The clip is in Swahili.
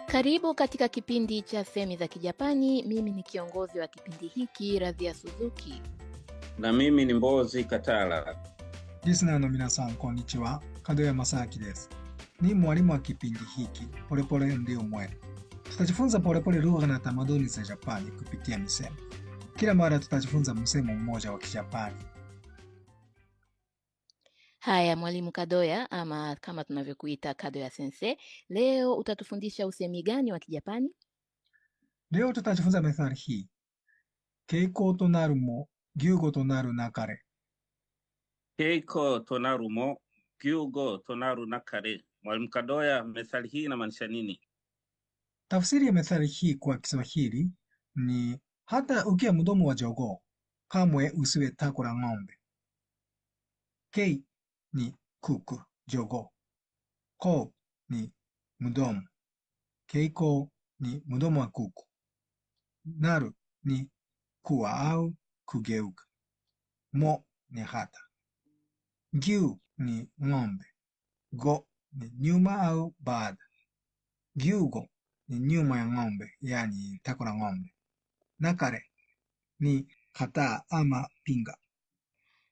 Karibu katika kipindi cha Semi za Kijapani. Mimi ni kiongozi wa kipindi hiki Radhia Suzuki. na mimi ni Mbozi Katala. リスナーの皆さん、こんにちは。門山正明です。Ni mwalimu wa kipindi hiki Polepole Ndio Mwendo. Tutajifunza polepole lugha na tamaduni za Japani kupitia misemo. Kila mara tutajifunza msemo mmoja wa Kijapani. Haya, mwalimu Kadoya ama kama tunavyokuita Kadoya sensei, leo utatufundisha usemi gani wa Kijapani? Leo tutajifunza methali hii. Keiko to naru mo, gyugo to naru nakare. Keiko tonaru mo gyugo tonaru nakare. Mwalimu Kadoya, methali hii inamaanisha nini? Tafsiri ya methali hii kwa Kiswahili ni hata ukiwa mdomo wa jogoo, kamwe usiwe tako la ng'ombe. Kei ni kuku, jogoo. Ko ni mdomo. Keiko ni mdomo wa kuku. Naru ni kuwa au kugeuka. Mo ni hata. Gyu ni ng'ombe. Go ni nyuma au baada. Gyugo ni nyuma ya ng'ombe, yani tako la ng'ombe. Nakare ni kataa ama pinga.